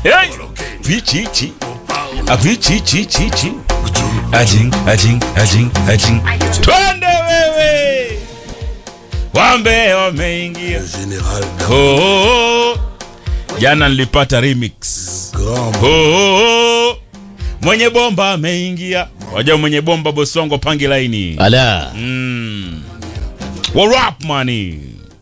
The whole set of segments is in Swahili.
Hey! Vichichi. Ah, Vichichichichi. Ajing, ajing, ajing, ajing. Twende wewe. Wambe wameingia. Général Oh, oh, oh. Jana nilipata remix. Grand Oh, oh, oh. Mwenye bomba ameingia. Wajua mwenye bomba Bosongo pangi laini. ala Mm. What up money?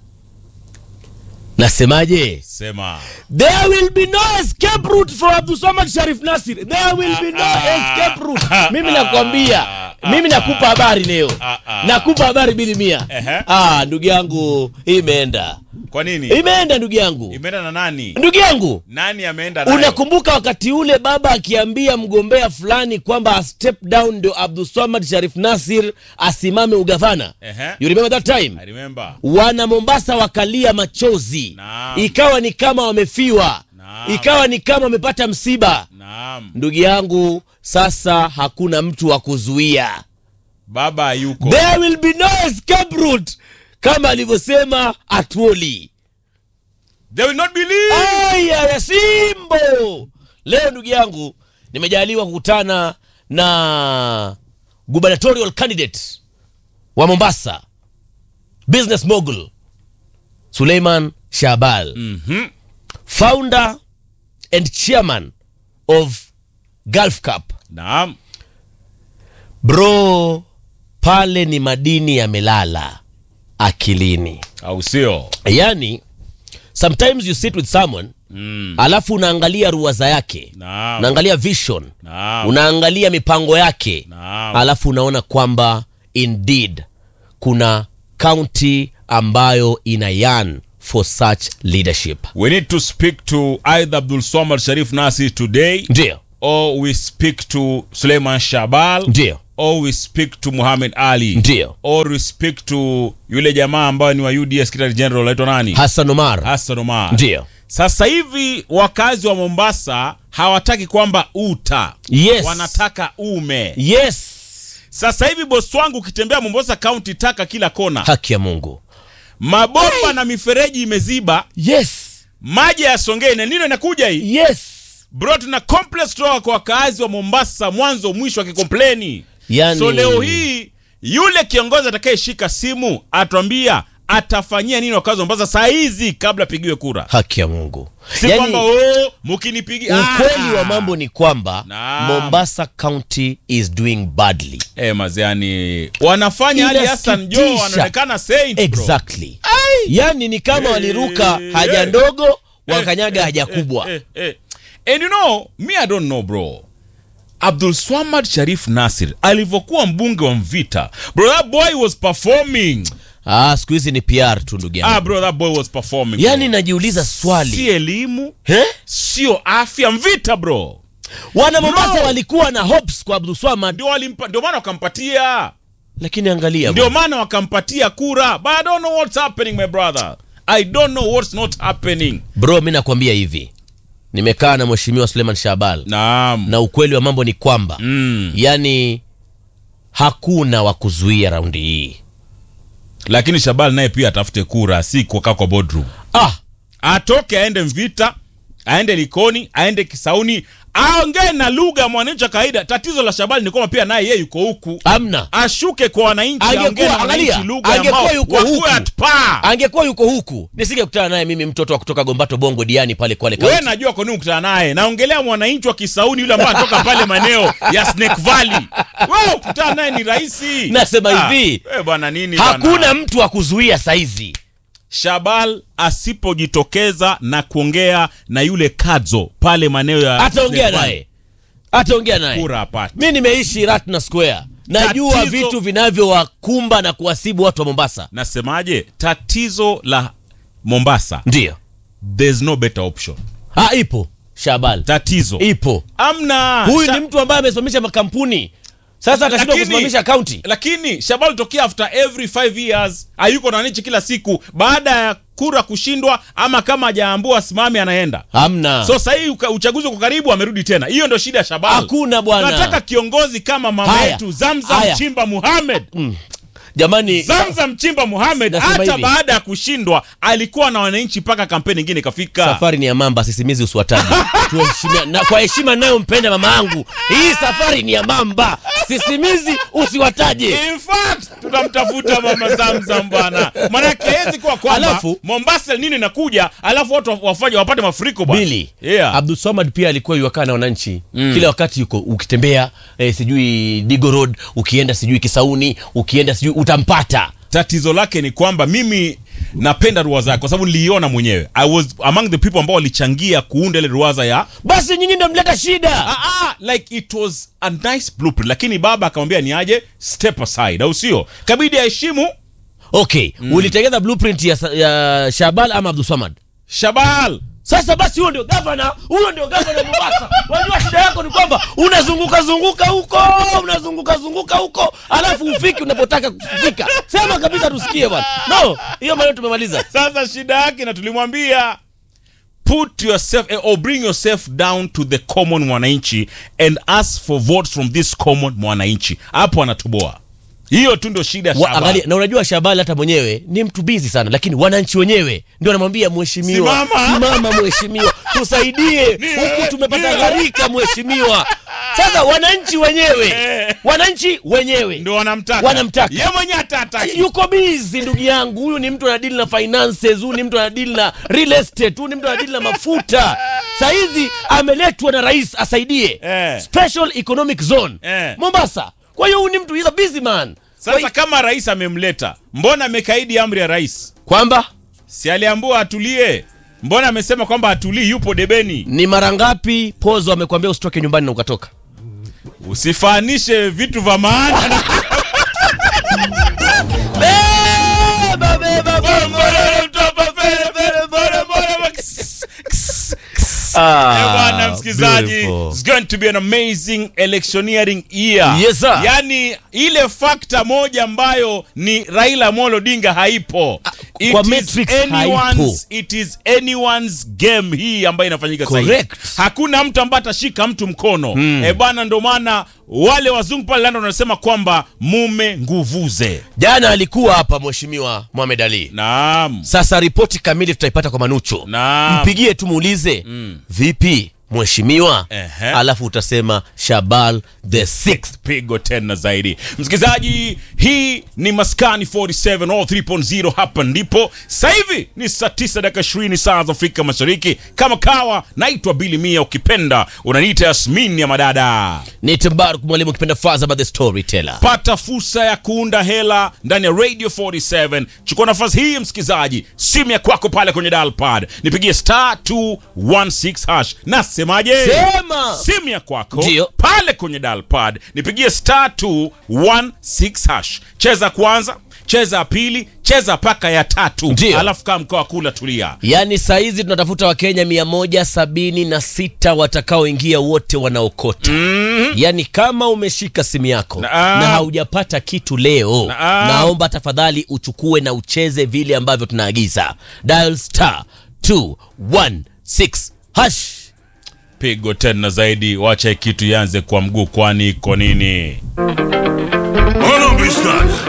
nasemaje Sema. there will be no escape route for Abdulsamad Sharif Nasir there will be no escape route mimi nakwambia mimi nakupa habari leo nakupa habari bili mia Ehe. ah ndugu yangu imeenda Kwa nini? imeenda ndugu yangu Imeenda na nani? ndugu yangu Nani ameenda nayo? unakumbuka wakati ule baba akiambia mgombea fulani kwamba a step down ndio Abdulsamad Sharif Nasir asimame ugavana Ehe. you remember that time I remember. wana Mombasa wakalia machozi Naam. ikawa ni kama wamefiwa Naam. ikawa ni kama wamepata msiba Naam. ndugu yangu sasa hakuna mtu wa kuzuia Baba yuko. there will be no escape route kama alivyosema Atwoli They will not believe. aya ya Simbo. Leo ndugu yangu, nimejaliwa kukutana na gubernatorial candidate wa Mombasa, business mogul Suleiman Shabal, Mhm. founder and chairman of Gulf Cup. Naam. Bro, pale ni madini yamelala akilini. Au sio? Yani, sometimes you sit with someone Mm. alafu unaangalia ruwaza yake Naam. unaangalia vision Naam. unaangalia mipango yake Naam. alafu unaona kwamba indeed kuna kaunti ambayo ina yan for such leadership We need to speak to either Abdul Somad Sharif Nasir today ndio or we speak to Suleiman Shabal ndio or we speak to Muhammad Ali ndio or we speak to yule jamaa ambaye ni wa UDS Secretary General anaitwa nani? hassan omar Hassan Omar. ndio Sasa hivi wakazi wa Mombasa hawataki kwamba uta, yes wanataka ume. yes Sasa hivi bosi wangu, ukitembea Mombasa County, taka kila kona, haki ya mungu mabomba na mifereji imeziba, yes maji yasongee. Na nino inakuja hii yes bro, tuna complex kutoka kwa wakaazi wa Mombasa mwanzo mwisho akikompleni. yani So leo hii yule kiongozi atakayeshika simu atwambia atafanyia nini wakazi wa Mombasa saa hizi kabla apigiwe kura, haki ya mungu si kwamba oh, mkinipigia ukweli Ah! wa mambo ni kwamba Naam. mombasa county is doing badly Eh, maziani wanafanya Ali Hassan Jo Inasikitisha. anaonekana saint bro. exactly yani ni kama Eh, waliruka eh, haja eh. ndogo wakanyaga haja kubwa Eh, eh. And you know, me I don't know bro. Abdul Swamad Sharif Nasir alivyokuwa mbunge wa Mvita, bro that boy was performing. ah, siku hizi ni pr tu ndugu Ah yangu bro that boy was performing. yani bro. najiuliza si swali elimu, He? sio afya, Mvita bro. wana mombasa Bro. walikuwa na hopes kwa abdulswamad Ndio walimpa ndio maana wakampatia. lakini angalia Ndio bwana. maana wakampatia kura. But I don't know what's happening my brother. I don't know what's not happening. bro mi nakwambia hivi nimekaa na mheshimiwa suleiman shabal Naam. na ukweli wa mambo ni kwamba Mm. yani hakuna wa kuzuia raundi hii Lakini Shabal naye pia atafute kura, si kukaa kwa boardroom. ah, atoke aende Mvita, aende Likoni, aende Kisauni, aongee na lugha ya mwananchi wa kawaida. Tatizo la Shabali ni kwamba pia naye yeye yuko huku, amna ashuke kwa wananchi, Angekuwa- aongee na wananchi angalia, lugha angekuwa ambao yuko wakuwe huku. at par. angekuwa yuko huku nisingekutana naye mimi mtoto wa kutoka gombato bongo diani pale kwale Wewe County. najua kwa nini ukutana naye, naongelea mwananchi wa Kisauni yule ambaye anatoka pale maeneo ya Snake Valley. Wewe ukutana naye ni rahisi. Nasema Ah, hivi, wewe bwana nini hakuna bwana? mtu wa kuzuia saizi Shabal asipojitokeza na kuongea na yule Kadzo pale maeneo ya ataongea Snake Valley, naye ataongea naye kura apate. mi nimeishi ratna square najua Tatizo- vitu vinavyowakumba na kuwasibu watu wa mombasa nasemaje tatizo la mombasa ndio there's no better option ah, ipo shabal tatizo ipo amna huyu Sha- ni mtu ambaye amesimamisha makampuni sasa atashindwa Lakini- kusimamisha kaunti lakini shabal tokea after every five years hayuko na wananchi kila siku baada ya kura kushindwa ama kama hajaambua asimame anaenda hamna so sahii uka- uchaguzi uko karibu amerudi tena hiyo ndio shida ya shabal hakuna bwana nataka kiongozi kama mama Haya. yetu zamzam Haya. chimba muhamed jamani Zamzam Chimba Mohamed Nasema hata hivi. baada ya kushindwa alikuwa na wananchi mpaka kampeni ingine ikafika. safari ni ya mamba sisimizi uswataji tuheshimia na kwa heshima nayompenda mama yangu hii safari ni ya mamba sisimizi usiwataje In fact, tutamtafuta mama Zamzam bwana, manake hezi kuwa kwamba Alafu- Mombasa nini nakuja, alafu watu wafanye wapate mafuriko bwana. bili Yeah. abdul samad pia alikuwa yuakaa na wananchi kila wakati yuko ukitembea eh, sijui digo road ukienda sijui kisauni ukienda sijui utampata tatizo lake ni kwamba mimi napenda ruwaza yake kwa sababu niliiona mwenyewe i was among the people ambao walichangia kuunda ile ruwaza ya basi nyinyi ndo mleta shida ah, ah, like it was a nice blueprint lakini baba akamwambia ni aje step aside au sio kabidi aheshimu okay ulitengeza blueprint ya, ya shabal ama abdul samad shabal sasa basi huyo ndio gavana huyo ndio gavana mombasa wajua shida yako ni kwamba unazunguka zunguka huko unazunguka zunguka huko alafu ufiki unapotaka kufika sema kabisa tusikie bwana no hiyo maneno tumemaliza sasa shida yake na tulimwambia put yourself eh, or bring yourself down to the common mwananchi and ask for votes from this common mwananchi hapo anatoboa hiyo tu ndio shida ya Wa, Shabal. angalia, na unajua Shabali hata mwenyewe ni mtu bizi sana, lakini wananchi wenyewe ndio wanamwambia mheshimiwa, Simama. simama mheshimiwa, tusaidie huku tumepata ndio. gharika mheshimiwa. Sasa wananchi wenyewe, Eh. wananchi wenyewe ndio wanamtaka Wanamtaka. ye mwenyewe hatataki yuko bizi ndugu yangu. Huyu ni mtu anadili na finances, huyu ni mtu anadili na real estate, huyu ni mtu anadili na mafuta. Saizi ameletwa na rais asaidie Eh. special economic zone Eh. Mombasa. Kwa hiyo huyu ni mtu he's a busy man. Kwa Sasa kama rais amemleta, mbona amekaidi amri ya rais? kwamba Si aliambiwa atulie? Mbona amesema kwamba atulii, yupo debeni? ni mara ngapi pozo amekwambia usitoke nyumbani na ukatoka Usifaanishe vitu vya maana na beba, beba, Eh, bwana msikilizaji, beautiful. it's going to be an amazing electioneering year. Yes, sir. Yani ile fakta moja ambayo ni Raila Amolo Odinga haipo. It kwa is matrix anyone's- haipo. It is anyone's game hii ambayo inafanyika sasa hivi. Correct. Hakuna mtu ambaye atashika mtu mkono. Eh bwana, ndo maana wale wazungu pale London wanasema kwamba mume nguvuze. jana alikuwa hapa mheshimiwa Mohamed Ali Naam. sasa ripoti kamili tutaipata kwa manucho Naam. mpigie tu muulize vipi mheshimiwa Ehe. alafu utasema shabal the sixth pigo tena zaidi msikilizaji hii ni maskani 47 all 3.0 hapa ndipo sasa hivi ni saa 9 dakika 20 saa za afrika mashariki kama kawa naitwa bili mia ukipenda unaniita yasmin ya madada ni tembaruk mwalimu ukipenda faza by the storyteller pata fursa ya kuunda hela ndani ya radio 47 chukua nafasi hii msikilizaji simu ya kwako pale kwenye dalpad nipigie star 216 hash nasemaje Sema. simu ya kwako Ndio. pale kwenye dalpad nipigie star 216 hash cheza kwanza cheza ya pili cheza paka ya tatu Ndio. alafu kaa mkoa kula tulia yaani sahizi tunatafuta wakenya mia moja sabini na sita watakaoingia wote wanaokota mm. yaani kama umeshika simu yako Naam. na haujapata kitu leo Naam. naomba tafadhali uchukue na ucheze vile ambavyo tunaagiza dial star 216 hash pigo tena zaidi wacha hii kitu ianze kwa mguu kwani iko nini Hold on, bitch, stop.